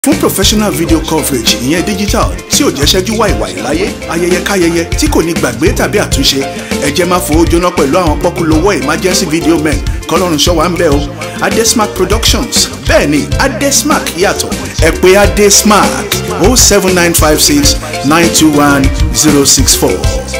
fún professional video coverage ìyẹn digital tí ò jẹ́ ṣẹ́jú wàìwàì láyé ayẹyẹ káyẹyẹ tí kò ní gbàgbé tàbí àtúnṣe ẹ jẹ́ máa fowó jóná pẹ̀lú àwọn pọ́kúlówó emergency video men kọ́lọ́run ṣọ́wá ń bẹ̀ o adesmark productions bẹ́ẹ̀ ni adesmark yàtọ̀ ẹ pè adesmark o seven nine five six nine two one zero six four.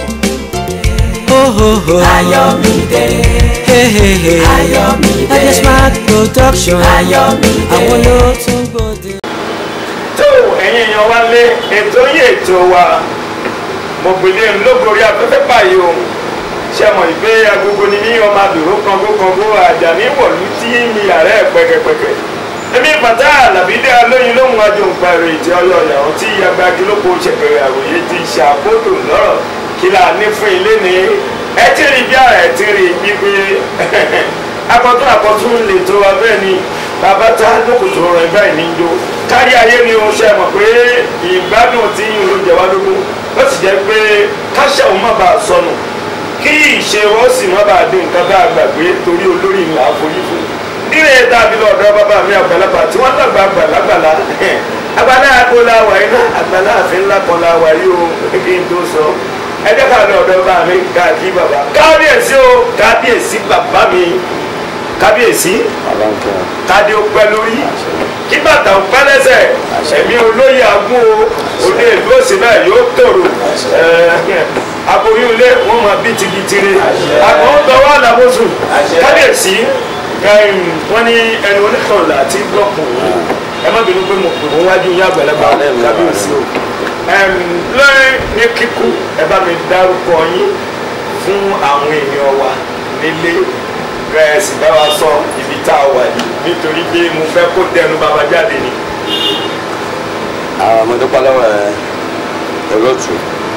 Ayọ̀mídé. Ayọ̀mídé. Adesmark production. Ayọ̀mídé. àwọn ló tún gbòde. tó ẹ̀yin èèyàn wá lé ètò yìí ètò wa mo gbèlè ńlọgọrí afẹ́fẹ́ báyìí o ṣe mọ̀ ìgbé agogo ni ní ọmọ àdúró kangokango àjàní wọ̀lú tí mi ààrẹ pẹ̀kẹ̀pẹ̀kẹ̀ èmi bàtà àlàbídé alóyin lóhun àjòǹpa èrè ìtì ọyọ ìyàwó tí agbági lóko ṣẹ̀pẹ̀rẹ̀ àròyé ti ṣàkóso lọ́rọ̀ kí la ní fún ilé ni ẹ ti rí bí ara ẹ ti rí gbígbé akọtún akọtún lè tó wa bẹ́ẹ̀ ni bàbá tá lókòtò rẹ̀ báyìí ní jó kárí ayé ni o ṣe mọ̀ pé ìgbádùn tí yín ló jẹ wá lógún ó sì jẹ́ pé káṣà òun má bàa sọnù kí ìṣe wọn sì má bàa dín nǹkan bá a gbàgbé torí olórí ńlá forí fún nílé dàbí lọ́dọ̀ bàbá mi àgbàlagbà tí wọ́n dàgbà àgbàlagbàlà àgbàlá àgbo la wà yín náà àgbàlá àfin ńlá kan la wà yí o kí n tó sọ ẹ jẹ́ ká lọ ọ̀dọ̀ bá mi káàkiri bàbá kábíyèsí o kábíyèsí bàbá mi kábíyèsí kádé ó pẹ́ lórí kí bàtà ó pẹ́ lẹ́sẹ̀ ẹ̀mí olóyè agún o òde ìlú òsì náà yóò tòrò aboyún ilé wọn máa bí tigitire àgbọn ó tọwọ́ àlàbòsùn kábíyèsí wọn ní ẹni oníkànlá àti blọọkù ẹ má bínú pé mo pè wọn wájú yín àgbàlagbà kábíyèsí o lórí ní kíkú ẹ bá mi dárúkọ yín fún àwọn èèyàn wa nílé rẹ sì bá wa sọ ibi tá a wà yìí nítorí pé mo fẹ́ kó dẹnu bàbá jáde ni. àwọn ọmọdé pálọ́wọ́ ẹ olóòtú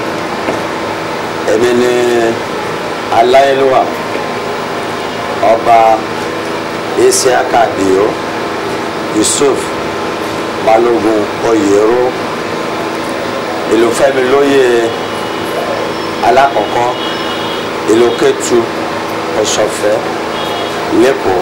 èmi ni aláyélúwà ọba isiaka dio yusuf balógun oyèrò ìlúfẹ́mi lóye alákọ̀ọ́kọ́ ìlú kẹtù ọ̀ṣọ́fẹ́ lẹ́kọ̀ọ́.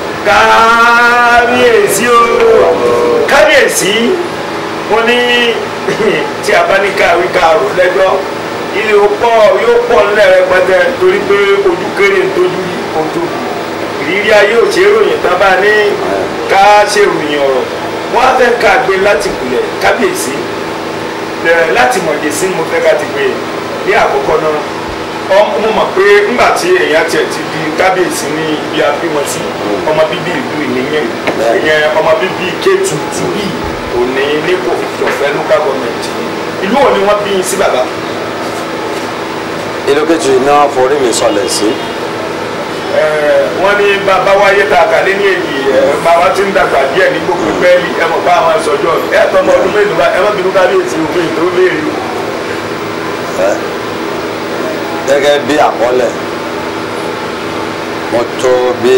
kábíyèsí o kábíyèsí mo ní tí a bá ní káwí káàró lẹ́jọ́ ilé ó pọ̀ yóò pọ̀ nílẹ̀ rẹpẹtẹ torí pé ojú kéré ń tójú ojú ìrírí ayé ò ṣe é ròyìn tán bá ní ká ṣe ròyìn ọ̀rọ̀ wọ́n á fẹ́ ká gbé láti kulẹ̀ kábíyèsí láti mọ̀jẹ̀ sí mo fẹ́ ká ti gbé ní àkọ́kọ́ náà mo mọ̀ pé ńgbà tí èèyàn tiẹ̀ ti di kábíyèsí ní ibi abímọ sí ọmọ bíbí ìlú ìníyẹn ìyẹn ọmọ bíbí kéétù ti bí òní nípò ìjọfẹ́ local government ìlú òní wọ́n bí yín sí bàbá. ìlú kẹtù iná forí mi sọlẹ̀ sí. wọ́n ní bàbá wáyé tá a kà lé ní èyí bàbá tí ń dàgbà díẹ̀ ní gbogbo pẹ́ẹ́lí ẹ mọ̀ bá àwọn sọjọ́ ẹ tọ́ ọmọ ọdún mélòó bá ẹ má bínú kábíyèsí òfin tó léèrè o gẹ́gẹ́ bí àkọọ́lẹ̀ mo tó bí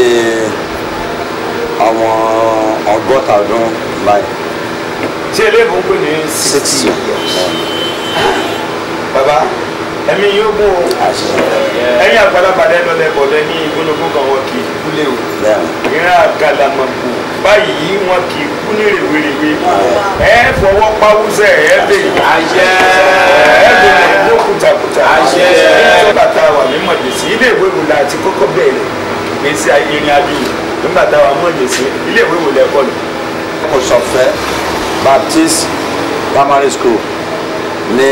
ọmọ ọgọ́ta ọdún báyìí. tí eléèbó ń pè ní sixty baba ẹ̀mí yóò gún o ẹ̀yin àgbàlagbà lẹ́nu lẹ́bọ̀dẹ́ ní ìgbónogún kan wọn kì í kúlé o ìran àgàlàmọ̀kù báyìí wọn kì í kú ní rèwerèwe ẹ fọwọ́ pawúsẹ̀ ẹ bè àṣẹ ẹ bè ní kùtàkùtà àṣẹ nígbà tá a wà ní mọ̀jẹ̀sí ilé ìwé wò la ti kọ́kọ́ bẹ̀rẹ̀ ìgbésí ìrìn àjò nígbà tá a wà mọ̀jẹ̀sí ilé ìwé wò lẹ́kọ́ ni. kò sọfẹ́ baptist primary school ní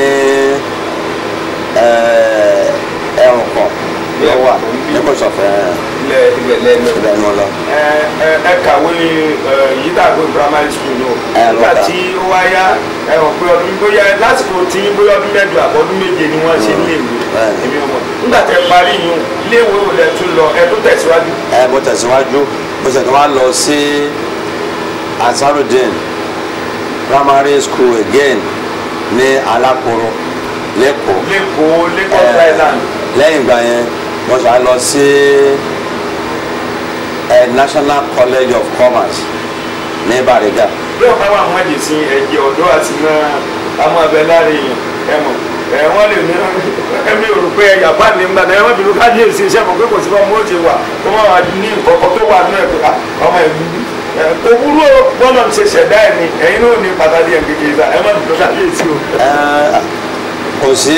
ẹ̀rùn kan ló wà ní kò sọfẹ́ ilẹ̀ ibẹ̀ lẹ́nu ibẹ̀ ni wọ́n lọ. ẹ ẹ ẹ kàwé yìí dàgbé primary school náà Ẹ nígbà lọ́ta. tí ó wá yá ẹ rò pé ọdún bóyá lásìkò tí bóyá ọdún mẹ́jọ àbọ̀ ọdún méje ni wọ́n ṣe nílé ìwé Bẹ́ẹ̀ni. èmi ọmọ nígbà tẹ parí yìí ilé ìwé wo lẹ tún lọ ẹ tó tẹ̀síwájú. ẹ mo tẹ̀síwájú mo sì tún wá lọ sí asarudin primary school again ní alákòrò lẹ́kọ̀ọ́ lẹ́kọ̀ọ́ lẹ́kọ̀ọ́ island lẹ́yìn ìgbà yẹn mo ṣe lọ sí ẹ national college of commerce ní bariga bí ọ̀pá wà mọ́ ẹ̀jẹ̀ sí ẹ̀jẹ̀ ọ̀dọ́ àti náà àwọn abẹ láre yẹn ẹ mọ̀ ẹ wọ́n lè ní ẹ̀mí ò rò pé ẹ̀yà bá ní nígbà náà ẹ wọ́n bínú ká ní èsì iṣẹ́ mọ̀ pé kò sí fún ọmọ ó ti wà kó má wà ní nǹkan kan tó wà nínú ẹ̀ pé ah, ọmọ ẹ̀mí ẹ, kò wúrò bọ́lá ń ṣe ṣẹ̀dá ẹ̀ ni ẹ̀yin náà ní pàtàkì ẹ̀ kékeré sa ẹ má dùn ká lè sí o. Ẹ, kò sí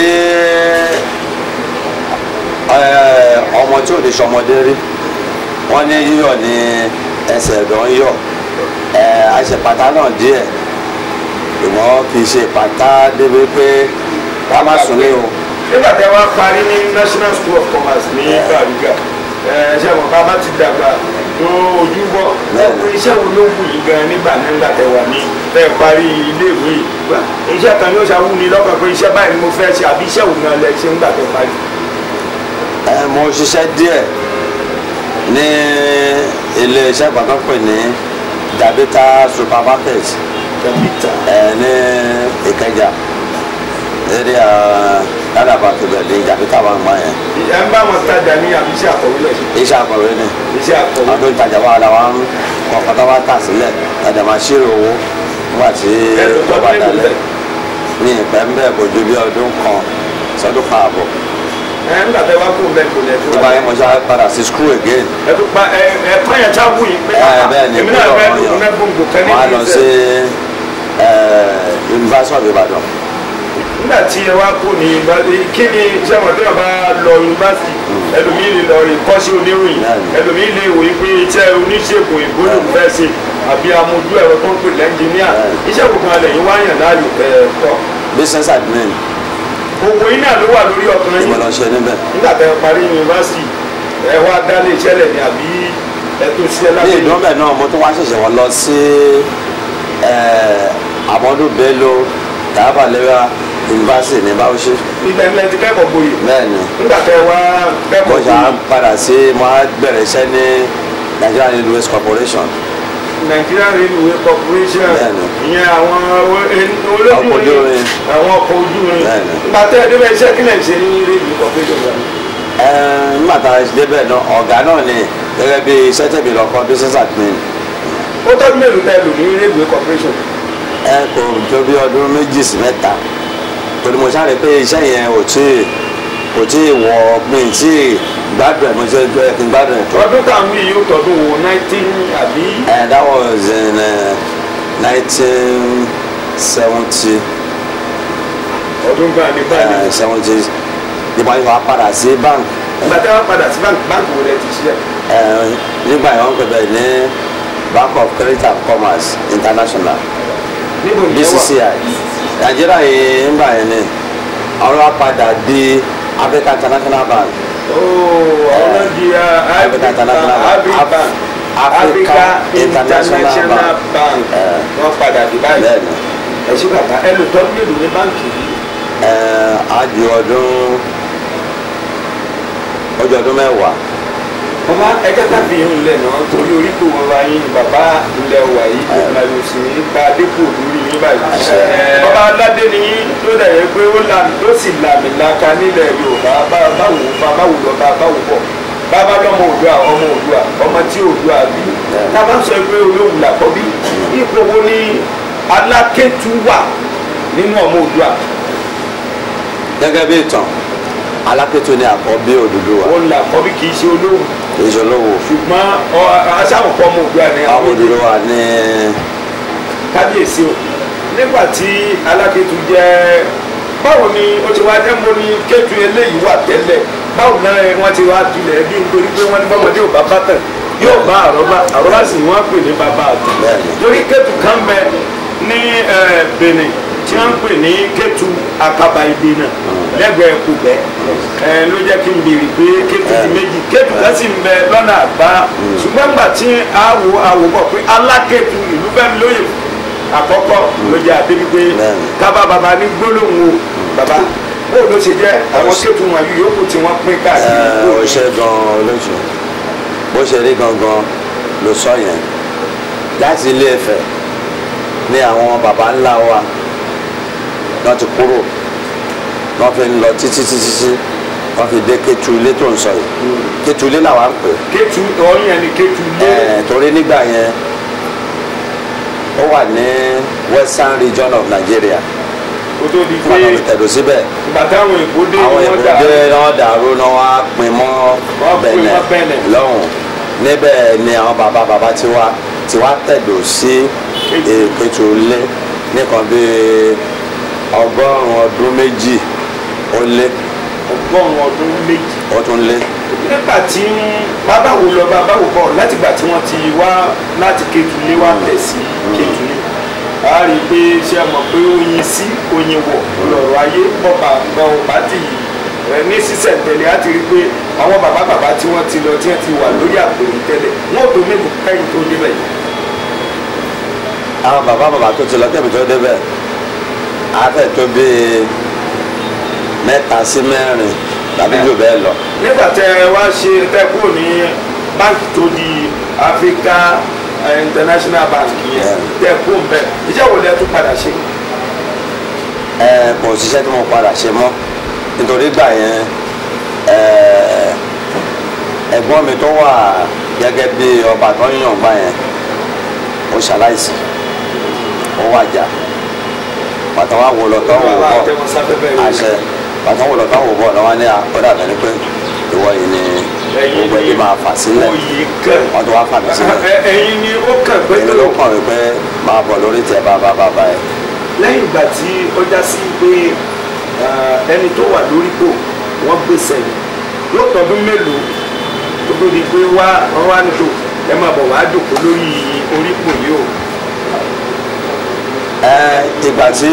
ẹ, ọmọ tí ò ní sọmọdé rí wọ́n ní yíyọ̀ ní ẹsẹ̀ ẹ̀dọ̀ ń yọ̀ ẹ, àṣepàtà náà díẹ̀ ìwọ́n kì í ṣe pàtà débi pé ká má sùn ní o. nígbà tí wọ́n parí ní national school of commerce ní Bariga ẹ ṣe àwọn ká bá ti dàgbà tó ojú bọ́ ẹ pé iṣẹ́ wo ló wù yín gan nígbà náà nígbà tẹ wà ní tẹ parí iléèwé yìí gbà iṣẹ́ kan yóò ṣàwù ní lọ́kàn pé iṣẹ́ báyìí ni mo fẹ́ ṣe àbí iṣẹ́ wo gan lẹ ṣe nígbà tẹ parí. ẹ mo ṣiṣẹ́ díẹ̀ ní ilé iṣẹ́ kan tó pè ní Dabita supermarket tẹ̀mítà ẹ ní Ìkẹjà eré ládàbà kébẹ̀ ní Dabita wà gbọ́n yẹn ẹ ń bá wọn tajà ní àbí iṣẹ́ àkọ̀wé lẹ̀ ṣe iṣẹ́ akọ̀wé ni iṣẹ́ àkọ̀wé àwọn tó ń tajà wà láwa ń kọ̀ọ̀kan tó bá tà sílẹ̀ ẹ̀dẹ̀ máa ṣírò owó nígbà tí ẹ̀rọ tó ó bá ní dalẹ̀ ìlú ní ìpẹ́ ń bẹ̀ kò ju bí ọdún kan sọdún kan àbọ̀ ẹ nígbà tẹ wá kó bẹ́ẹ̀ kò lẹ̀ tó tó bá yẹn mo ṣe padà sí school again ẹ tó pa ẹ ẹ pààyàn tá a wù yín pé ẹ bẹ́ẹ̀ ni èmi náà gbọ́dọ̀ fẹ́ wọ́n lò yàn fún gbòǹgbò kan ní wọ́n á lọ sí ìgbésẹ̀. ẹ, University of Ibadan nígbà tí ẹ wá kó ní yunifásitì kí ni sẹ́wọ̀n tí wọ́n bá lọ yunifásitì ẹlòmíì lè lọ ìkọ́sí oníròyìn Bẹ́ẹ̀ni. ẹlòmíì lè wòye pé iṣẹ́ oníṣègùn ìgbóhùn fẹ́ ṣe àbí amójú ẹ̀rọ tó ń pè lẹ́ńjìníà Bẹ́ẹ̀ni. iṣẹ́ gbogbo alẹ̀ yìí wáyàn láàyò ẹ̀ tọ́ business admin gbogbo iná ló wà lórí ọkàn yìí ìmọ̀lọ́ ṣe níbẹ̀ nígbà tẹ parí yunifásitì ẹ wá dálé iṣẹ́ lẹ̀ ní àbí ẹ tó ṣiṣẹ́ ní láti ìdúnbẹ̀ náà mo tún wá ṣẹ̀ṣẹ̀ wọ́n lọ sí Amadu Bello Tafa Lewa University ní Bauchi ilẹ̀ ńlẹ̀ ti kẹ́kọ̀ọ́ gboyè bẹ́ẹ̀ ni nígbà tẹ wá mo kẹ́kọ̀ọ́ ṣe à gboyè ń padà sí mo á bẹ̀rẹ̀ iṣẹ́ ní Nigeria Railways Corporation Nigeria Railway Corporation Bẹ́ẹ̀ni. ìyẹn àwọn olójú Ọkọ̀ ojú irin irin. àwọn ọkọ̀ ojú irin Bẹ́ẹ̀ni. nígbà tẹ ẹ débẹ̀ iṣẹ́ kílẹ̀ ń ṣe ní Railway Corporation wa Ẹ, nígbà tá a ṣe débẹ̀ náà ọ̀gá náà ni gẹ́gẹ́ bí iṣẹ́ tẹ̀mí lọ́kọ́ business admin ó tọ́jú mélòó tẹ lò ní Railway Corporation ẹ kò tó bí ọdún méjì sí mẹ́ta torí mo sáré pé iṣẹ́ yẹn ò tí ì kò tí ì wọ mi tí ì gbádùn ẹ̀ mo ṣe ẹ kí n gbádùn ẹ̀ tó. ọdún táwọn yìí yóò tọdún wo nineteen àbí ẹ that was in nineteen seventy ọdún gbà ní báyìí seventy nígbà yìí wàá padà sí bank nígbà tí wọ́n padà sí báńkì báńkì wo lẹ ti ṣiṣẹ́ ẹ, nígbà yìí wọ́n pè bẹ́ẹ̀ ní Bank of Credit and Commerce International níbo ni ẹ wà BCCI Nàìjíríà yìí nígbà yẹn ni àwọn wá padà di Africa International Bank. ooo àwọn náà di uh, Africa International Bank. Africa Africa Africa International International Bank. Bank Eh. wọ́n padà di báyìí bẹ́ẹ̀ni ẹ ṣe bàbá ẹ lò tọ́jú mélòó ní báńkì yìí ẹ á di ọdún ọjọ́ ọdún mẹ́wàá bàbá ẹjẹ́ káfí yín lẹ̀ náà torí oríkò wọn wá yín bàbá ilẹ̀ wà yìí kò máa lò sí ní gba dépò lórí yín báyìí. Àṣẹ. Ẹ, bàbá aládé ni yín tó dẹ̀ yẹ pé ó là tó sì làmì laka nílẹ̀ Yorùbá bá- báwo bá báwo lọ bá báwo bọ̀ bàbá lọ́mọ Oòduà ọmọ Oòduà ọmọ tí Oòduà bí tábà ń sọ pé olóhùn làkọ́bí ipò wo ni alákẹ́tù wà nínú ọmọ Oòduà gẹ́gẹ́ bí ìtàn alápẹ̀tù ni àkọ́bí Odùduwà òun làkọ́bí kì í ṣe olóhùn ìṣòlówó ṣùgbọ́n aṣáàmùkọ́ ọmọ Oòduà ni àwọn Odùduwà ní kábíyèsí o nígbà tí alákẹ́tù jẹ́ báwo ni ó ti wá jẹ́ mo ní kẹ́tù eléyìí wà tẹ́lẹ̀ báwo náà wọ́n ti wá tulẹ̀ bí nítorí pé wọ́n ní bọ́mọdé ò bá bá tẹ̀ yóò bá àrọ́bá àrọ́bá sì ni wọ́n pè ní bàbá àtọ̀ Bẹ́ẹ̀ni. torí kẹ́tù kan bẹ ní eh, Benin tí wọ́n ń pè ní kẹ́tù akaba ìdènà lẹ́gbẹ̀ẹ́ kùbẹ́ ẹ ló jẹ́ kí n béèrè pé kẹ́tù di méjì kẹ́tù kan sì ń bẹ lọ́nà àgbá ṣùgbọ́n gbà tí àwò àwò bọ̀ pé alákẹ́tù ìlú fẹ́mi lóye àkọ́kọ́ ló jẹ́ àdébí pé Bẹ́ẹ̀ni. kábà bàbá ní gbólóhùn o bàbá bó ló ṣe jẹ́ àwọn kẹ́tù wọn yìí yòókù tí wọ́n pín káàkiri ẹ, bó ó ló ṣe gan-an lóṣù bó ṣe rí gangan ló sọ yẹn láti Ilé Ifẹ̀ ní àwọn baba ńlá wa wọ́n ti kúrò wọ́n fi ń lọ títí títí tí wọ́n fi dé Kétulé tó ń sọ yìí Kétulé làwa ń pè é. kẹ́tù ọ̀yìn ẹni kẹ́tù lé Ẹ, torí nígbà yẹn ó wà ní western region of Nigeria kó tó di nígbà pé tó fi tẹ̀dó síbẹ̀ ìgbà táwọn èkó dé àwọn ni wọ́n dà ìbòdè náà dàrú náà wá pin mọ́ Wọ́n pin Bẹ̀nẹ̀ mọ́ Bẹ̀nẹ̀. lọ́hùn níbẹ̀ ni àwọn bàbá bàbá ti wá tí wàá tẹ̀dọ̀ sí èkejì lé nìkan bíi ọgọ́rùn-ún ọdún méjì ó lé ọgọ́rùn-ún ọdún méjì ó tún lé nígbà tí bàbá wo lọ bàbá wo bọ̀ látìgbà tí wọ́n ti wá láti Kétulé wá tẹ̀ sí Kétulé a rí i pé ṣé ẹ mọ̀ pé oyin sí oyin wọ̀ lọ̀rọ̀ ayé bọ́ba gan ọba tì í ẹ ní sísẹ̀ntẹ̀lé á ti rí i pé àwọn bàbá bàbá tí wọ́n ti lọ tí wọ́n ti wà lórí àpèrè tẹ́lẹ̀ wọ́n ò tó mélòó kẹ́yìn tó débẹ̀ yìí. àwọn bàbá bàbá tó ti lọ kẹ́mi tó débẹ̀ afẹ́ tó bíi mẹ́ta sí mẹ́rin tàbí jù bẹ́ẹ̀ lọ. nígbà tẹ ẹ wá ṣe tẹ kúrò ní báńkì tó di Africa eh, International Bank yẹn Yeah. tẹ kúrò ń bẹ iṣẹ́ wo lẹ tún padà ṣe. ẹ kò síṣẹ́ tí mo padà ṣe mọ́ nítorí gbà yẹn ẹ, ẹ̀gbọ́n mi tó wà gẹ́gẹ́ bí ọba tó ń yàn gbà yẹn ó ṣaláìsí ó wàjà pàtàkì wà wò lọ tó wò Bàbá bọ̀ àtẹwọn sáfẹ́fẹ́ rẹ̀. àṣẹ pàtàkì wò lọ tó wò bọ̀ lọ́wọ́ ní ọ̀dà bẹ́ẹ̀ ni pé ìwọ yìí ni Ẹ̀yin gbogbo ẹbí ni máa fà sílẹ̀ oyè kàn. wọ́n tó wá fà mí sílẹ̀ Ẹ- ẹ̀yin ni ó kàn pé èmi ló kàn wípé máa bọ̀ lórí tẹ bàbá bàbá ẹ̀ lẹ́yìn ìgbà tí ó já sí pé ah, ẹni tó wà lórípò wọ́n gbèsè yìí yóò tọdún mélòó tó tó di pé wá wọ́n wá nílò ẹ máa bọ̀ wá jòkó lórí orípò yìí o. ẹ ìgbà tí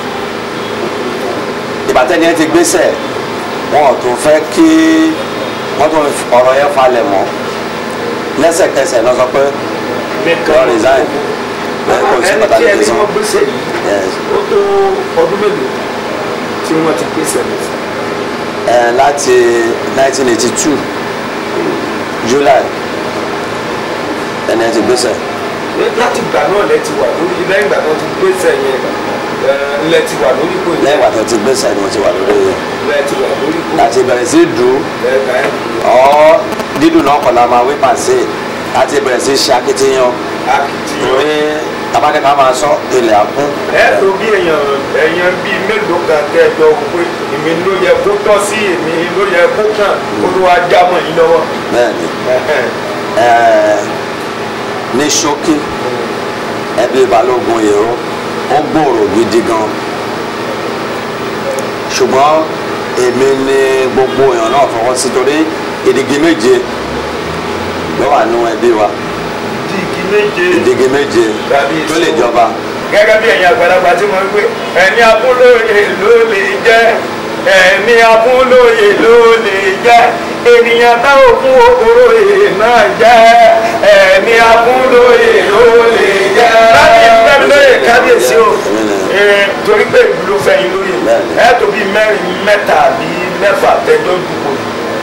ìgbà tẹ́ni ẹ ti gbéṣẹ̀ wọn ò tún fẹ́ kí wọ́n tún ọ̀rọ̀ yẹn falẹ̀ mọ́ lẹ́sẹ̀kẹsẹ̀ náà sọ pé lọ resign ẹ kò sí ẹni tí pàtàkì ẹni tí tí sàn wọ́n gbèsè yìí Yes. ó tó ọdún mélòó tí wọ́n ti gbèsè yìí. ẹ láti 1982 July ẹni ẹ ti gbéṣẹ̀ láti ìgbà náà lẹ ti wà lórí lẹ́yìn ìgbà tó ti gbèsè yẹn ẹ, lẹ ti wà lórí ipò yìí lẹ́yìn ìgbà tó ti gbéṣẹ̀ ni mo ti wà lórí lẹ ti wà lórí ipò láti bẹ̀rẹ̀ sí dùn lẹ́ẹ̀ka ẹ̀ ọ́ dídùn náà kọ̀ la máa wí pàṣẹ láti bẹ̀rẹ̀ sí ṣe akitiyan akitiyan. torí tabakẹ́ka máa sọ ilẹ̀ àkún. ẹ tó bí èèyàn èèyàn bíi mélòó kan kẹjọ pé èmi ló yẹ kó tọ́ sí èmi ló yẹ kó kàn kó ló wá já mọ́ yín lọ́wọ́. bẹ́ẹ̀ni Ẹ̀hẹ́n. ẹẹ ní ṣókí ẹbí balógun èrò ó gbòòrò gidi gan ṣùgbọ́n èmi ni gbogbo èèyàn náà fọwọ́ sí torí ìdígi méje ló wà nínú ẹbí wa dígí méje ìdígi méje Tàbí tó lè èso. jọba gẹ́gẹ́ bí ẹ̀yin àgbàlagbà tí mo ń pè ẹni abúlóye ló lè jẹ́ ẹni abúlóye ló lè jẹ́ ènìyàn táwọn fún okòròyè náà jẹ́ ẹni abúlóye ló lè jẹ́. láti ìfẹ́ lóye kábíyèsí o Èmi ni. Eh, torí pé ìlú ló fẹ́ yín lóye Bẹ́ẹ̀ni. ẹ tó bí mẹ́rin mẹ́ta àbí mẹ́fà tẹ́jọ́ dùkọ̀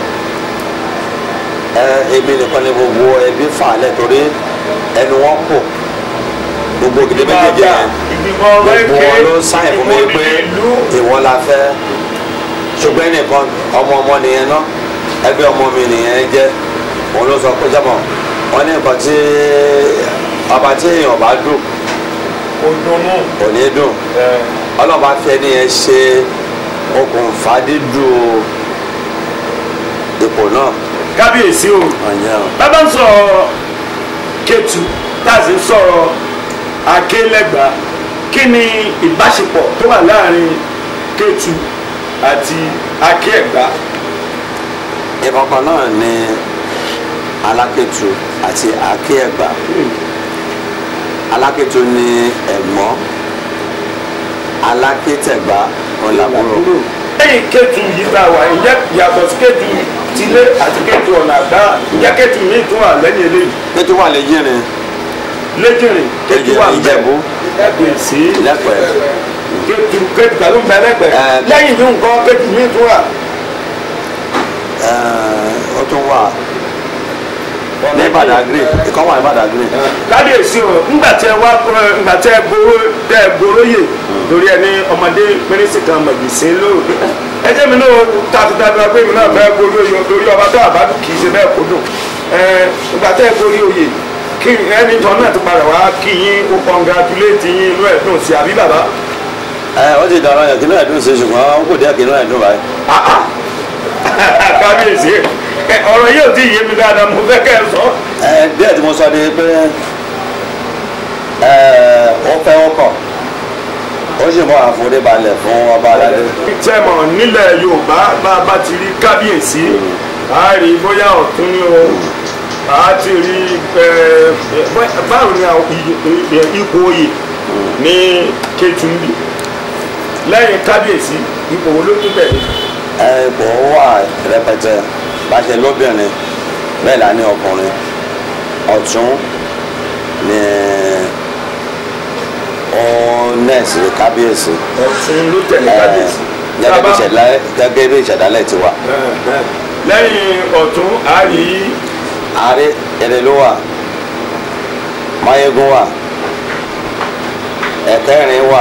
ẹ èmi nìkan ni gbogbo ẹbí fà á lẹ̀ torí ẹnu wọn kò gbogbo gidi méjèèjì yẹn ìgbìmọ̀ gbogbo rẹ̀ wọn ló sáyẹn fún mi pé ìlú ìwọ la fẹ́ ṣùgbọ́n ẹnìkan ọmọ ọmọ nìyẹn náà ẹgbẹ́ ọmọ mi nìyẹn jẹ́ òun ló sọ pé jọmọ wọn ní nǹkan tí ọba tí èèyàn bá dùn òdùnnú. kò ní dùn ọlọ́ba fẹ́ nìyẹn ṣe okùnfà dídùn ipò náà kábíyèsí o ọ̀yẹ́ o. bàbá ń sọ̀rọ̀ Kétu tá a sì ń sọ̀rọ̀ Akélégbà kí ni ìbáṣepọ̀ tó wà láàrin Kétu àti Akéẹ̀gbá ìkọ̀kan náà ni alákẹ́tù àti akéẹ̀gbà alákẹ́tù ni ẹ̀gbọ́n alákẹ́tẹ̀gbá ọ̀làbúrò lẹ́yìn Kétu yìí tá a wà ǹjẹ́ yàtọ̀ sí Kétu tilé àti Kétu ọ̀nà àgbá ǹjẹ́ Kétu míì tún wà lẹ́yìn eléyìí kẹ́tù wà lẹ́yìnrin lẹ́jìnrìn Kétu wà ń bẹ̀ Ìjẹ̀bú kábíyèsí lẹ́pẹ̀ẹ́ Kétu Kétu kàló ń bẹ lẹ́gbẹ̀ẹ́ Ẹ, lẹ́yìn yìí nǹkan Kétu míì tún wà. ẹ̀ẹ́, ó tún wà ní Badagry ìkọ́ wà ní Badagry kábíyèsí o ńgbà tẹ wá ńgbà tẹ gbóró tẹ gbóróyè lórí ẹni ọmọdé pínísì kan mọ̀gbìsín lóòrè ẹjẹ́ mi náà tàbítàbí pé mi náà fẹ́ gbórí oyè lórí ọba tó àbádù kì í ṣe bẹ́ẹ̀ kó dùn ẹ ńgbà tẹ gbórí oyè kí ẹni tọ́ náà tó padà wá kí yín ó kọ́ngratulẹ́tì yín inú ẹ̀ dùn sí àbí bàbá ẹ ó ti dọ̀rọ̀ yẹn kí náà dùn sí ṣùgbọ́n ó kò díẹ̀ kí náà dùn báyìí kábíyèsí ẹ, ọ̀rọ̀ yìí ò tí ì yé mi dáadáa mo fẹ́ kẹ́ ẹ sọ ẹ díẹ̀ tí mo sọ ni pé Ẹ, ó fẹ́ ó kọ̀ ó sì mọ àforíbalẹ̀ fún ọba aládé tẹ́mọ̀ nílẹ̀ yorùbá bá a bá ti rí kábíyèsí a rí bóyá ọ̀tún ní o a ti rí ẹ, ẹ, báwo ni àwọn iyì- ẹ, ipò oyè ní Kétúndì lẹ́yìn kábíyèsí ipò wo ló tún bẹ̀rẹ̀ ẹ ipò wà rẹpẹtẹ bá ṣe lóbìnrin bẹ́ẹ̀ là ní ọkùnrin ọ̀tún ní ó nẹ́ẹ̀sì kábíyèsí ọ̀tún ló tẹ̀lé Ẹ, kábíyèsí gẹ́gẹ́ bí Tá a bá- ìṣẹ̀dálẹ̀ gẹ́gẹ́ bí ìṣẹ̀dálẹ̀ ti wà ẹ, ẹ. lẹ́yìn ọ̀tún a rí ààrẹ ẹ̀rẹ̀ ló wà máyégún wà ẹ̀kẹrin wà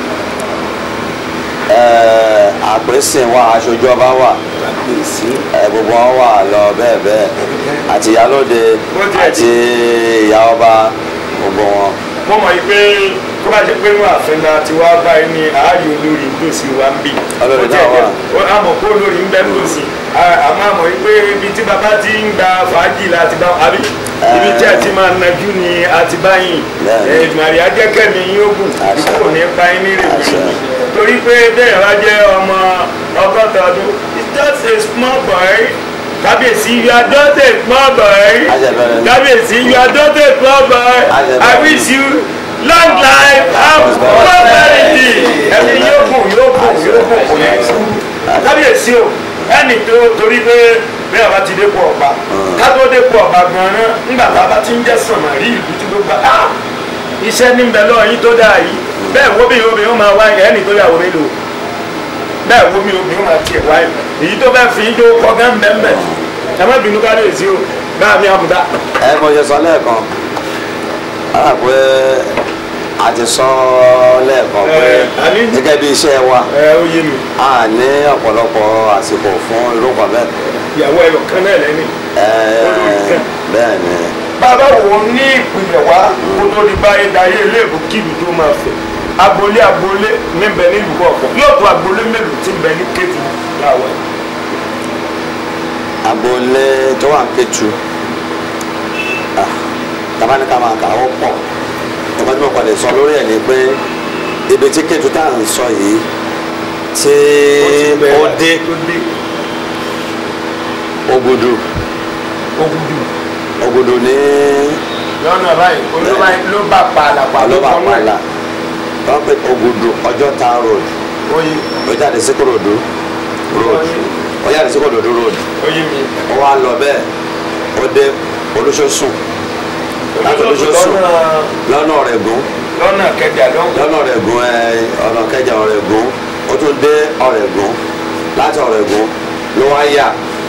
ẹ̀ àpèsìn wà aṣojú ọba wà kábíyèsí ẹ̀ gbogbo wọn wà lọ bẹ́ẹ̀ bẹ́ẹ̀ àti ìyálóde Wọ́n jẹ́ àti ìyá ọba gbogbo wọn. mo mọ̀ yìí pé kó bá ṣe pé inú ààfin la ti wá báyìí ní ààyè olórí nítòsí wa ń bì. Olórí Ó náà tiẹ̀ wà. jẹ́- ó á mọ̀ pé olórí ń bẹ nítòsí À- àmọ́ àmọ̀ yìí pé ibi tí bàbá ti ń gba fàájì la ti bá àbí ibi tí a ti máa najú ni a ti bá yìn Bẹ́ẹ̀ni. ìdùnnàrí ajẹ́kẹ̀mí yín ogun Àṣẹ. kò ní pa yín ní Àṣẹ. rèé torí pé bẹ́ẹ̀ wá jẹ́ ọmọ ọgọ́ta ọdún it's just a small boy kábíyèsí you are just a small boy Àṣẹ bẹ̀rẹ̀. kábíyèsí you are just a small boy Àṣẹ I bẹ̀rẹ̀. wish you long life and prosperity ẹni yóò gùn yóò gùn yóò gùn kò ní kú kábíyèsí o ẹni tó torí pé bẹ́ẹ̀ bá ti dépò ọba ká tó dépò ọba gan-an nígbà tá a bá ti ń jẹ́ sànmà rí ìlú tí ló gbà á iṣẹ́ ní bẹ lọ́wọ́ yín tó dáa yìí bẹ́ẹ̀ wo bí obìnrin ó máa wá ẹni tó yàwó mélòó bẹ́ẹ̀ wo bí obìnrin ó máa tiẹ̀ wáyé èyí tó bẹ́ẹ̀ fi ń jó kọ́gán bẹ́ẹ̀ bẹ́ẹ̀ ẹ má bínú kábíyèsí o bá mi àmúdá. ẹ mo ṣe sọ lẹ́ẹ̀kan ara pé a ti sọ lẹ́ẹ̀kan pé Ẹ, àní- gẹ́gẹ́ bí iṣẹ́ wa ẹ ó yé mi a ní ọ̀pọ̀lọpọ̀ àsìkò fún irú kan bẹ́ẹ̀. ìyàwó ẹyọ kan náà lẹ́ni. Ẹ, Olórí kan. bẹ́ẹ̀ ni bàbá wo ní ìpìlẹ̀ wá kó tó di báyìí dayé iléèbó kíbi tó máa fẹ̀ agboolé agboolé níbẹ̀ nílùú kọ̀ọ̀kan yóò tó agboolé mélòó tí ń bẹ ní kéètù láwọ̀ ẹ̀. agboolé tó wà ń Kétu ah, tabaníkà máa kà ó pọ̀ nǹkan tí mo padà sọ lórí ẹ̀ ni pé ibi tí Kétu tá à ń sọ yìí tí ó dé tó dé Ògùdù Ògùdù Ògùdù ní lọ́nà báyìí olóba ló bá pààlà pààlà ọlọ́ba àpàlà wọ́n pe Ògùdù Ọjọ́ta road oye ó jáde sí Kòròdú road ó jáde sí Kòròdú road oye mi ó wá lọ bẹ́ẹ̀ ó dé Olúṣọ̀sùn láti Olúṣọ̀sùn lọ́nà lọ́nà Ọ̀rẹ́gùn lọ́nà kẹjà lọ́hùn lọ́nà Ọ̀rẹ́gùn ẹ ọ̀nà kẹjà Ọ̀rẹ́gùn ó tún dé Ọ̀rẹ́gùn láti Ọ̀rẹ́gùn ló wá yà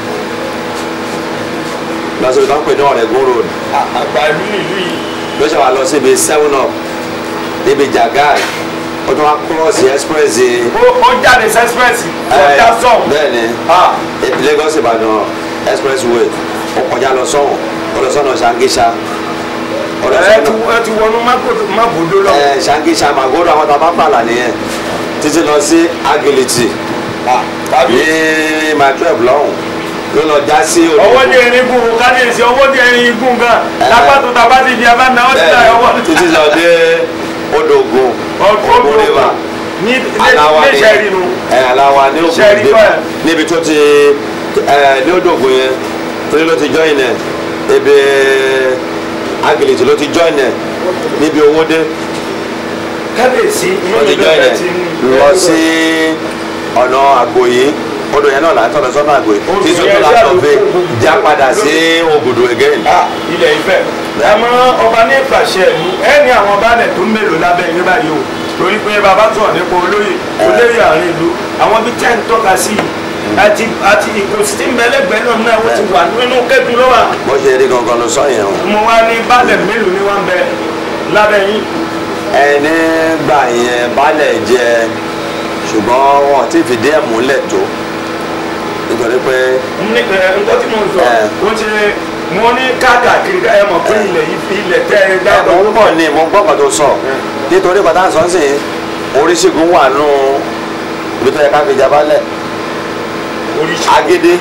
lọ́sọ̀rọ̀ tó ń pè ní Ọ̀rẹ́gùn road àgbà ìlú nílùú yìí ló ṣe wà lọ síbi seven up níbi Jagai ó tún wá cross express yìí. ó- ó jáde sẹ́sipẹ́sì ọjà sọ̀hún bẹ́ẹ̀ ni Ah. Lagos Ìbàdàn expressway ó kọjá lọ sọ́hùn ó lọ sọ́nà Ṣàngíṣà ó lọ ẹ ti sọ́nà ẹ ti wọnú mágòdò mágòdò lọ. ẹ Ṣàngíṣà Màgòdò àwọn tá a bá pààlà nìyẹn títí lọ sí Agility tàbí ní my twelve lọ́hùn ló lọ já sí ọwọ́ ní erin gùn kábíyèsí ọwọ́ ní erin gùn gan Ẹ. lápá tó tàbá ti di abá náà ó ti ta ọwọ́ bẹ́ẹ̀ títí lọ dé Odògùn Ògùn river ní aláwa ní ni sẹ́ẹ̀rì nu ẹ aláwa ní Ògùn Ṣẹ́rí river kọ́ ẹ̀. níbi tó ti ẹ ní Odògùn yẹn torí ló ti join ẹ ebi Agility ló ti join ẹ níbi owó dé kábíyèsí inú wọ́n mi ti ló join ẹ fẹ́ ti lọ sí ọ̀nà Àgbòyí odò yẹn náà láti ọ̀nà sọ́nà Àgbòyí Odò tí yẹn sọ́tún ṣáà láti ló ọ̀fẹ́ kó gbogbo já padà ló- sí Ògùdù again. Ah, ilẹ̀ Ifẹ̀ àmọ́ ọba ní ìpàṣẹ ìlú ẹ ní àwọn baálẹ̀ tó mélòó lábẹ́ yín báyìí o torí pé bàbá sọ̀rọ̀ nípa olóyè olóyè àárín ìlú àwọn bíi tẹ́ ń tọ́ka sí i àti àti ìkòsí tí ń bẹ lẹ́gbẹ̀ẹ́ náà náà wọ́n ti wà nínú kẹ́tù lọ́wọ́ bó ṣe rí gangan ló sọ yẹn o. mo wá ní baálẹ̀ mélòó ni wọ́n ń bẹ lábẹ́ yín ẹni gbà yẹn balẹ̀ jẹ ṣùgbọ́n wọn ti fìdí ẹ̀ múlẹ̀ tó nítorí pé ní ẹ nǹkan tí mo ń sọ Ẹ. ó ti mo ní káàkiri ẹ mọ̀ pé ilẹ̀ yìí fi ilẹ̀ tẹ́ ẹ mo dábọ̀ ń bọ̀ ní mo ń gbọ́ kan tó sọ nítorí pátá sọ sí oríṣigun wà nù ibi tó yẹ ká fi jabalẹ̀ oríṣi agédé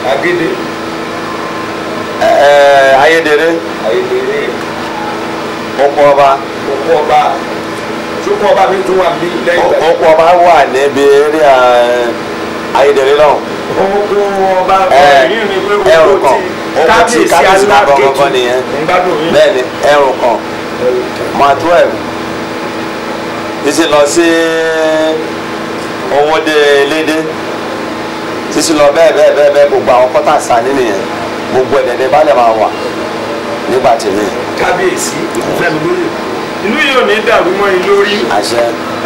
agédé ẹ, ẹ, ayédèrè ayédèrè ọ̀pọ̀ ọba òkú ọba ṣókú ọba mi tún wà bí lẹ́yìn ìgbà ọ̀pọ̀ ọba wà níbi eré ayédèrè lọ́hùn. òkú ọba Ẹ, ẹ̀yìn mi pé ẹrù òkú kan ti òkú tí kábíyèsí máa kọ́ kọ́kọ́ nìyẹn ń gbádùn yín bẹ́ẹ̀ ni ẹrù kan máa twelve títí lọ sí owóde lédè títí lọ bẹ́ẹ̀ bẹ́ẹ̀ bẹ́ẹ̀ bẹ́ẹ̀ gbogbo àwọn kọ́tà sani nìyẹn gbogbo ẹ̀dẹ̀dẹ̀ bá lè máa wà nígbà tèmi kábíyèsí ìfẹ́mi lórí ìlú yìí ò ní dàrú mọ́ yín lórí àṣẹ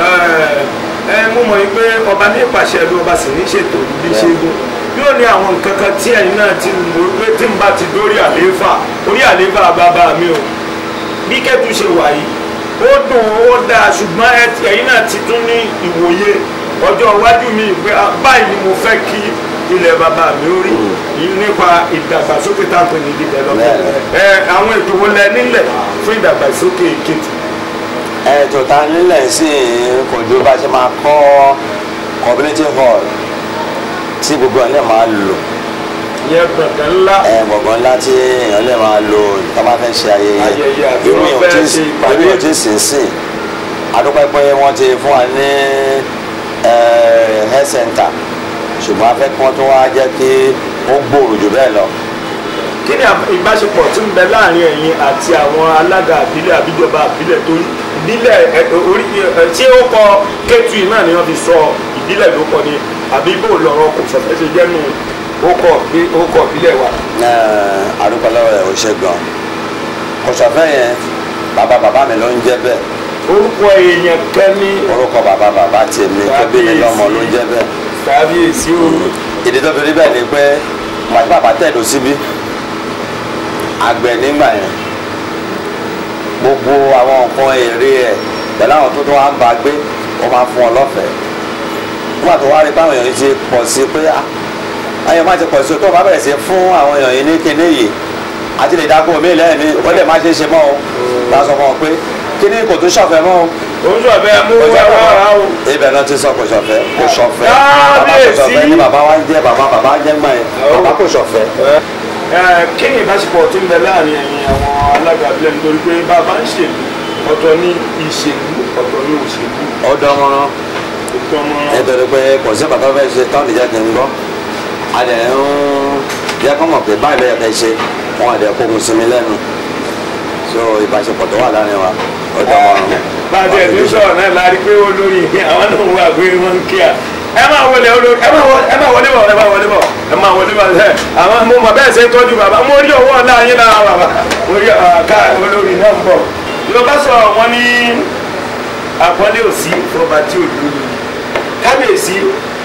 ẹ mú mọ̀ yín pé ọba ní ìpàṣẹ ìlú ọba sì ní ṣètò bí ṣẹ́gun yóò ní àwọn nǹkan kan tí ẹ̀yin náà ti mọ̀ pé tí n bá ti dórí àlééfà orí àlééfà bàbá mi o bí kẹ́tù ṣe wà yìí ó dùn ó dáa ṣùgbọ́n ẹ- ẹ̀yin náà ti tún ní ìwòye ọjọ́ iwájú mi pé ah, báyìí ni mo fẹ́ kí ilẹ̀ bàbá mi ó rí nípa ìdàgbàsókè tá à ń pè ní development ẹ àwọn ètò wo lẹ nílẹ̀ fún ìdàgbàsókè Kétu ètò ta nílẹ̀ sí kò ju bá ṣe máa kọ́ community hall tí gbogbo ẹ̀ lè máa lò yẹn gbọ̀ngàn ńlá ẹ gbọ̀ngàn ńlá tí èèyàn lè máa lò tó bá fẹ́ ṣe ayẹyẹ Ayẹyẹ àbí irú wọ́n yìí ò fẹ́ tí ṣe ìpàdé. irú yìí ò tí sìn sìn adúpẹ́ pé wọ́n ti fún wa ní ẹ, health center ṣùgbọ́n a fẹ́ kí wọ́n tún wá jẹ́ kí ó gbòòrò jù bẹ́ẹ̀ lọ kí ni ìbáṣepọ̀ tí ń bẹ láàrin ẹ̀yin àti àwọn alága àbílẹ̀ àbíjọba àbílẹ̀ tó ìbílẹ̀ ẹ, orí ẹ, tí ó kọ Kétu yìí náà ni wọ́n fi sọ ìbílẹ̀ ló kọ ni àbí bó lọ́rọ̀ kò sọ̀fẹ́ ṣe jẹ́nu ó kọ bí- ó kọ ìbílẹ̀ wa. Ẹ, adúpẹ́ lọ́wọ́ ẹ̀ ò ṣe gan kòsọ̀fẹ́ yẹn bàbá bàbá mi ló ń jẹ́ bẹ́ẹ̀ orúkọ èèyàn kẹ́ni orúkọ bàbá bàbá tèmi tó bí mi lọ́mọ ló ń jẹ́ bẹ́ẹ̀ kábíyèsí o ìdí tó fi rí bẹ́ẹ̀ ni pé màtí bàbá tẹ̀dó síbí àgbẹ̀ nígbà yẹn gbogbo àwọn nǹkan èrè ẹ̀ pẹ̀lú àwọn tó tó wá ń bá gbé wọ́n máa fún ọ lọ́fẹ̀ẹ́ nígbà tó wá rí báwọn èèyàn yìí ti pọ̀ sí pé ah ayọ̀ máa ti pọ̀ sí o tó o bá bẹ̀rẹ̀ sí fún àwọn èèyàn yìí ní kíní yìí àti lè dáko mi lẹ́yìn mi ó lè má ṣe é ṣe mọ́ o ta sọ fún ọ pé kíní kò tún ṣọ̀fẹ́ mọ́ o òun sọ bẹ́ẹ̀ mú wá wá wá o. ibẹ̀ náà ti sọ kò ṣọ̀fẹ́ kò ṣọ̀fẹ́ bàbá kò ṣọ̀fẹ́ ní bàbá wa ń jẹ́ bàbá bàbá ń jẹ́ gbọ́n yẹn bàbá kò ṣọ̀fẹ́. Ẹ, kí ni ìbáṣepọ̀ tí ń bẹ láàrin ẹ̀yin àwọn alága àbílẹ̀ nítorí pé bàbá ń ṣèlú ọ̀tọ̀ ní ìṣèlú ọ̀tọ̀ ní òṣèlú ó dánmọ́rán ètò ọmọ nítorí pé kò sí bàtà fẹ́ ṣe tán ìjẹ́ kí n gbọ́ a dẹ̀ ń jẹ́ kọ́ mọ̀ pé báyìí ló yẹ kẹ́ ṣe wọn àdẹ̀ kó mu sí mi lẹ́nu so ìbáṣepọ̀ tó wà láàrin wa ó dánmọ́rán. bá a tiẹ̀ tó sọ̀rọ̀ náà la rí pé olórí àwọn náà wà pé wọ́n ń kí à ẹ máa wọlé olórí ẹ máa wọlé ẹ máa wọlé bọ̀ ẹ máa wọlé bọ̀ ẹ máa wọlé bọ̀ ẹ àwọn mo mọ̀ bẹ́ẹ̀ ṣe tọ́jú bàbá mo rí ọwọ́ ọ̀la yín lára bàbá mo rí àká olórí náà ń bọ̀ yorùbá sọ wọn ní àpọ́nlé òsì ọba tí ò lóyún kábíyèsí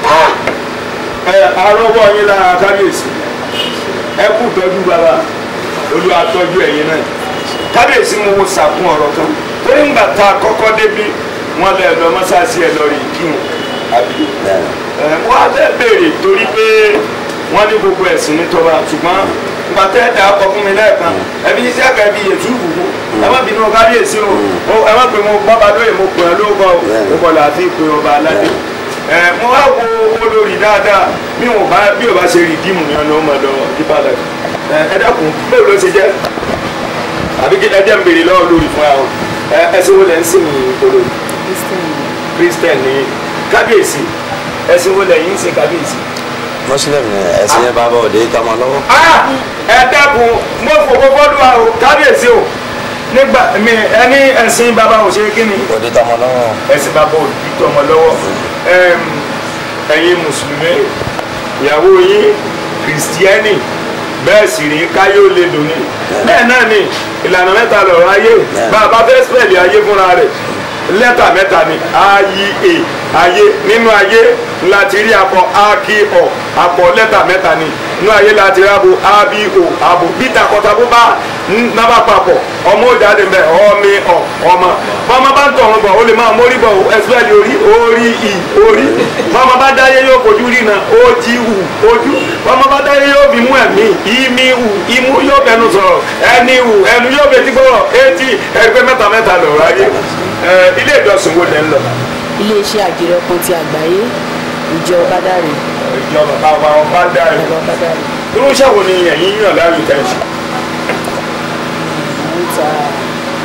ẹ arọ́wọ́ yín lára kábíyèsí ẹ kú tọ́jú bàbá olúwa tọ́jú ẹ̀yin náà kábíyèsí mo wo sàkún ọ̀rọ̀ kan torí ńgbà tá a kọ́kọ́ débi wọ́n lẹ lọ mọ́sáàsì ẹ lọ rí kíhun àbí ẹ wọ́n á fẹ́ béèrè torí pé wọ́n ní gbogbo ẹ̀sìn ní tọ́ba ṣùgbọ́n ńgbà tẹ́ ẹ̀ dà á kọ fún mi lẹ́ẹ̀kan ẹbí iṣẹ́ àgbà ẹbí yẹtù gbogbo ẹ má bínú kábíyèsí o o- ẹ má pè mo bábà lóye mo pè ọ́ lóko o mo kọ̀ láti pè ọba aládé ẹ mo wá wo olórí dáadáa bí ò bá bí ò bá ṣe rí díìmù yẹn ló mọ̀ lọ ìbàdàn ẹ ẹ dákun bẹ́ẹ̀ ló ṣe jẹ́ àbí kí ẹjẹ ń béèrè lọ́wọ́ lórí fún àwọn ẹ ẹsìn wo lẹ ń sìn ní olórí christian ní kábíyèsí ẹsìn wo lẹ yín ń sìn kábíyèsí. muslim ni ẹ̀sìn yẹn bàbá òde tọmọ lọ́wọ́. Ah! ẹ dákun mo fòkó fọdún wa o kábíyèsí o nígbà mi ẹni ẹ̀sìn bàbá ò ṣe kí ni òde tọmọ lọ́wọ́. ẹ̀sìn bàbá ò di tọmọ lọ́wọ́ Ẹm, ẹ̀yin mùsùlùmí ìyàwó yín kìrìsìtíẹ́nì bẹ́ẹ̀ sì rí káyé ó lè dùn ní bẹ́ẹ̀ náà ni ìlànà mẹ́ta lọ̀rọ̀ ayé bá a bá fẹ́ spẹ̀lì ayé fúnra rẹ̀ lẹ́tà mẹ́ta ni ayé ayé nínú ayé láti rí akọ akíọ akọ lẹ́tà mẹ́ta ni nínú ayé láti rí abo abo abo bí takọtabo bá nábà papọ̀ ọmọ òjáde mbẹ ọmọ ọ ọmọ bọ́mọ bá ń tọ̀run bọ̀ ó lè máa mórí bọ̀ ẹsibẹ́ẹ̀lì orí orí ì orí bọ́mọ bá dáyé yóò fojú rí na ó jí wù ojú bọ́mọ bá dáyé yóò fi mú ẹ̀mí ìmí wù imú yóò bẹnu sọ̀rọ̀ ẹni wù ẹnu yóò fetí gbọ́rọ̀ etí ẹgbẹ́ mẹ́ta mẹ́ta lọ̀rọ̀ ayé ẹ ilé ìjọsìn wo lẹ́ ń lọ. iléeṣẹ́ àjẹrẹ kan ti àgbáyé ìjọ ọbádàrẹ ìjọba bàbá ọba dáre bàbá ọbádàrẹ irú iṣẹ́ wo ni ẹ̀yin yàn láàyò tẹ̀ ṣe. ń ta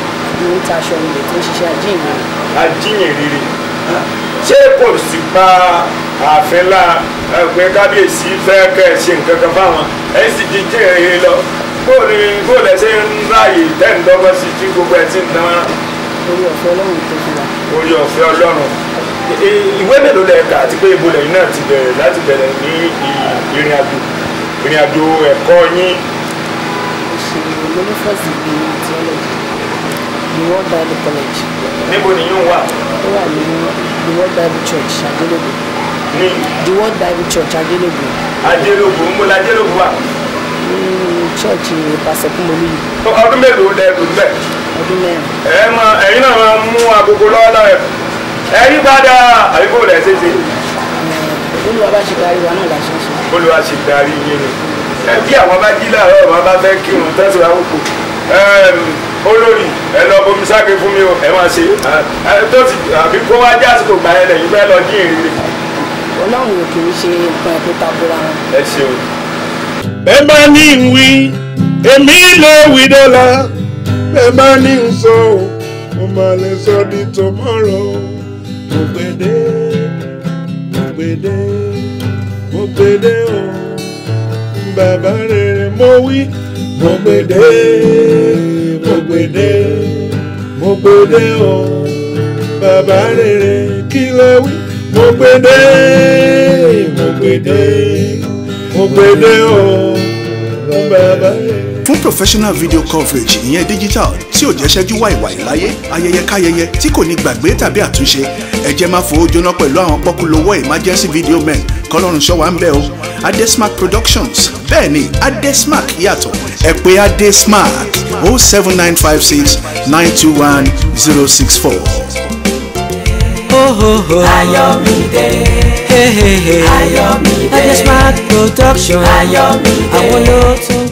ló ń ta aṣọ ilẹ̀ tó ń ṣiṣẹ́ ajíhìnrere ajínyìnrere ṣé kò sì pa ààfin la ẹgbẹ́ kábíyèsí fẹ́ kẹ́ ẹ ṣe nǹkan kan fáwọn ẹ sì ti jí ìrìn lọ bó ni bó lẹ ṣe ń ráàyè tẹ́ǹdọ́gbọ́n sí tí gbogbo ẹ̀ ti ń dán orí ọ̀fẹ́ ọlọ́run tó fún wa orí ọ̀fẹ́ ọlọ́run I- ìwé mélòó lẹ kà àti pé ibo lẹ́yìn náà ti bẹ̀rẹ̀ láti bẹ̀rẹ̀ ní i- ìrìn àjò ìrìn àjò ẹ̀kọ́ yín ṣe olórí first degree in theology the world bible college níbo nìyí wà ó wà ní the world bible church adélébò ní the world bible church adélébò ajélógún ń bọ́ lajélógún wà ní church pásọ kúmọlú yìí ọdún mélòó lẹ lò bẹ́ẹ̀. ọdún mẹ́rin ẹ mọ ẹ̀yin náà máa mú agogo lọ́wọ́ náà ẹ yí padà àbíkó rẹ̀ ṣeéṣe olúwa bá ṣe kárí wa náà la ṣe ń ṣe olùwà ṣe darí yín ni ẹ bí àwọn bá jí láàárọ̀ ọ̀rọ̀ bá fẹ́ kírun tẹ̀sán àwòkù olórí ẹ lọ bomi sáké fún mi o ẹ máa ṣe ẹ tó ti àbí kó wá já àsìkò gbà yẹn lẹ́yìn bẹ́ẹ̀ lọ jí ìrírí ọlọ́run ò kì í ṣe nǹkan ẹ̀kọ́ takora wọn ẹ ṣeun. bẹ́ẹ̀ bá ní ń wí èmi lè wí dọ́là bẹ́ẹ̀ bá ní ń sọ ọ́ mo máa lè sọ di tomorrow mo gbèdé mo gbèdé mo gbèdé o bàbá rere mo wí mo gbèdé mo gbèdé mo gbèdé o bàbá rere kí lè wí mo gbèdé mo gbèdé mo gbèdé o bàbá rere. fún professional video coverage ìyẹn digital tí ò jẹ́ ṣẹ́jú wàìwàì láyé ayẹyẹ káyẹyẹ tí kò ní gbàgbé tàbí àtúnṣe ẹ jẹ́ máa fowó jóná pẹ̀lú àwọn pọ́kúlówó emergency video men kọ́lọ́run ṣọ́wá ń bẹ̀ o adesmark productions bẹ́ẹ̀ ni adesmark yàtọ̀ ẹ pè adesmark o seven nine five six nine two one zero six four. Ayọ̀mídé. Hey, hey, hey. Ayọ̀mídé. Adesmark production. Ayọ̀mídé. àwọn ló tún